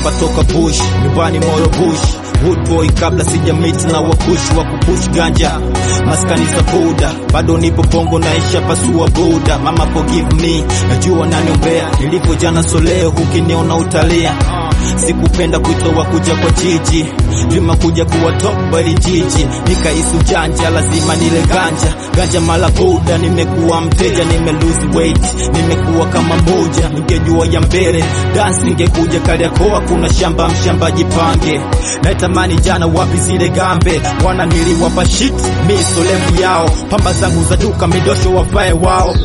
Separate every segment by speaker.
Speaker 1: mshamba toka bush nyumbani moro bush Wood boy kabla sija meet na wakush wa kupush ganja maskani za buda bado nipo bongo naisha pasua buda mama forgive me najua naniombea nilivyo jana soleo ukiniona utalia sikupenda kuitoa kuja kwa jiji lima kuja kuwa top bali jiji nikahisi ujanja lazima nile ganja ganja mala buda nimekuwa mteja nime lose weight nimekuwa kama moja ningejua ya mbele dance ningekuja kariakoa kuna shamba mshamba jipange naitamani jana wapi zile gambe wana niliwapa shit mi solevu yao pamba zangu za duka midosho wafae wao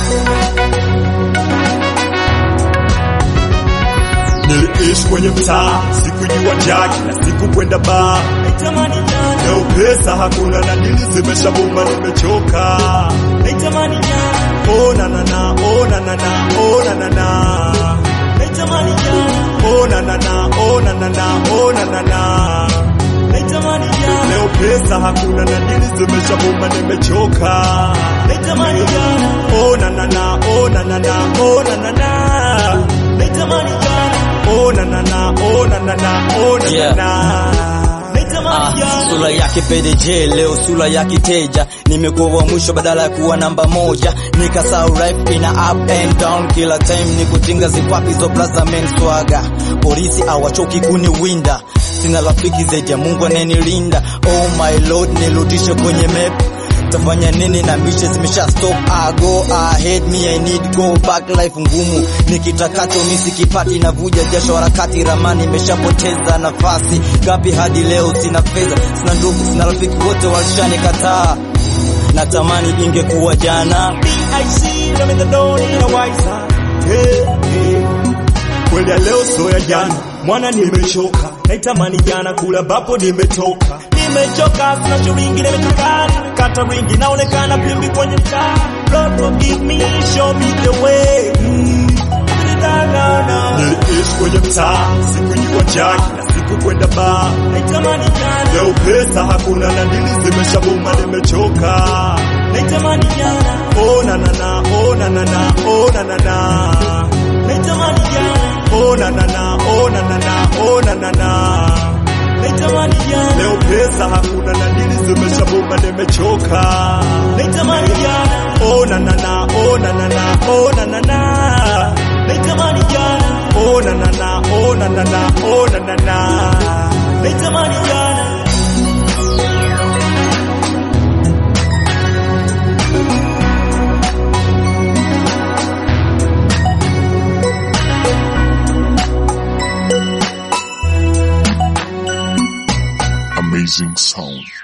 Speaker 2: Niliishi kwenye mtaa, sikujua njaa, kila siku kwenda baa.
Speaker 3: Naitamani jana,
Speaker 2: Leo pesa hakuna na dili zimeshabuma, nimechoka.
Speaker 3: naitamani jana,
Speaker 2: Oh na na na, oh na na na, oh na na na.
Speaker 3: naitamani jana,
Speaker 2: Oh na na na, oh na na na, oh na na na.
Speaker 3: naitamani jana,
Speaker 2: Leo pesa hakuna na dili zimeshabuma, nimechoka.
Speaker 3: naitamani jana,
Speaker 2: Oh na na na, oh na na na, oh na na na.
Speaker 3: naitamani jana,
Speaker 2: Oh na na na, oh na na na, oh na na
Speaker 1: Yeah.
Speaker 2: na.
Speaker 3: naitamani
Speaker 1: Ah,
Speaker 3: jana.
Speaker 1: sura yake PDJ leo sura ya kiteja, nimekuwa wa mwisho badala ya kuwa namba moja, nikasahau life ina up and down, kila time ni kutinga zikwapi zo plaza men swaga, polisi awachoki kuniwinda, sina rafiki zaidi ya Mungu anayenilinda. Oh my lord, nirudishe kwenye map tafanya nini na mishe zimesha stop I go ahead me I need go back life ngumu nikitakacho misikipati navuja jasho harakati ramani imeshapoteza nafasi gapi hadi leo sina fedha sina ndugu sina rafiki wote walishanikataa natamani ingekuwa jana
Speaker 3: BIC, let me the door in a wiser.
Speaker 2: Hey, hey. Kweli ya leo so ya jana, mwana nimechoka, naitamani jana kula bapo nimetoka.
Speaker 3: Nimechoka, sina shilingi, nimechoka, kata ringi, naonekana pimbi kwenye mtaa. Lord forgive me, show me the way. Mm. Da, da, da.
Speaker 2: Niliishi kwenye mtaa, sikujua njaa, kila siku kwenda baa.
Speaker 3: Naitamani jana,
Speaker 2: Leo pesa hakuna na dili zimeshabuma, nimechoka.
Speaker 3: naitamani jana,
Speaker 2: Oh na na na, oh na na na, oh na na na.
Speaker 3: naitamani jana,
Speaker 2: Oh na na na, oh na na na, oh na na na.
Speaker 3: naitamani jana,
Speaker 2: Leo pesa hakuna na dili zimeshabuma, nimechoka.
Speaker 3: naitamani jana,
Speaker 2: Oh na na na, oh na na na, oh na na na.
Speaker 3: naitamani jana,
Speaker 2: Oh na na na, oh na na na, oh na na na.
Speaker 3: naitamani jana.
Speaker 4: Amazing sound.